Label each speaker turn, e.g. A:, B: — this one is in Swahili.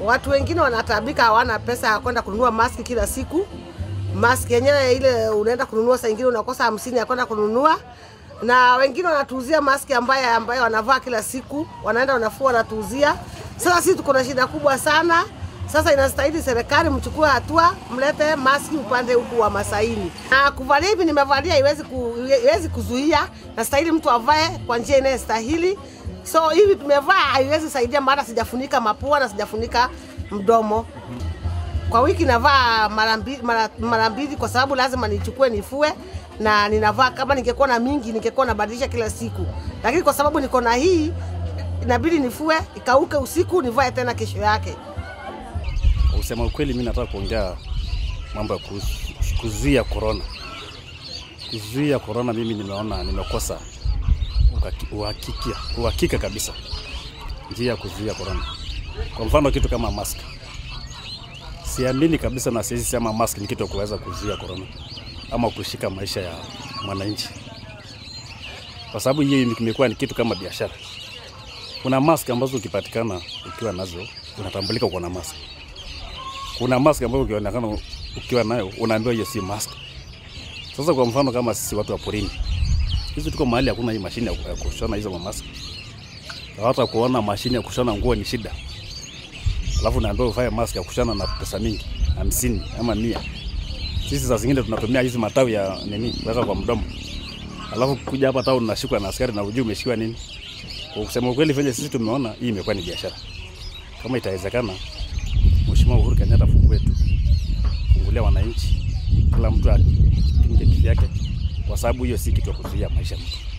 A: Watu wengine wanatabika, hawana pesa ya kwenda kununua maski kila siku. Maski yenyewe ile unaenda kununua, saa ingine unakosa hamsini ya kwenda kununua, na wengine wanatuuzia maski ambaye ambayo wanavaa kila siku, wanaenda wanafua, wanatuuzia. Sasa sisi tuko na shida kubwa sana. Sasa inastahili serikali mchukue hatua, mlete maski upande huku wa Masaini. Na kuvalia hivi nimevalia, iwezi ku, iwezi kuzuia, nastahili mtu avae kwa njia inayostahili. So hivi tumevaa haiwezi saidia, maana sijafunika mapua na sijafunika mdomo. Kwa wiki navaa mara mbili mara, mara mbili kwa sababu lazima nichukue nifue, na ninavaa kama ningekuwa na mingi ningekuwa nabadilisha kila siku, lakini kwa sababu niko na hii inabidi nifue ikauke usiku, nivae tena kesho yake.
B: Kusema ukweli, mimi nataka kuongea mambo ya kuhusu- kuzuia korona. Kuzuia korona, mimi nimeona nimekosa ukaki- uhakikia uhakika kabisa njia ya kuzuia korona. Kwa mfano kitu kama mask, siamini kabisa na siwezi sema mask ni kitu ya kuweza kuzuia korona ama kushika maisha ya mwananchi, kwa sababu hii imekuwa ni kitu kama biashara. Kuna mask ambazo ukipatikana ukiwa nazo unatambulika uko na mask kuna mask ambayo ukionekana ukiwa nayo unaambiwa hiyo si mask. Sasa kwa mfano kama sisi watu wa porini, sisi tuko mahali hakuna hii mashine ya ya kushona hizo mask, hata kuona mashine ya kushona nguo ni shida, alafu naambiwa ufanye mask ya kushona na pesa mingi hamsini ama mia. Sisi saa zingine tunatumia hizi matawi ya nini weka kwa mdomo, alafu kuja hapa town unashikwa na askari na ujui umeshikiwa nini. Kwa kusema ukweli, venye sisi tumeona hii imekuwa ni biashara. Kama itawezekana Mheshimiwa Uhuru Kenyatta fungue tu, fungulia wananchi, kila mtu akinge kivyake, kwa sababu hiyo si kitu ya kuzuia maisha ya mtu.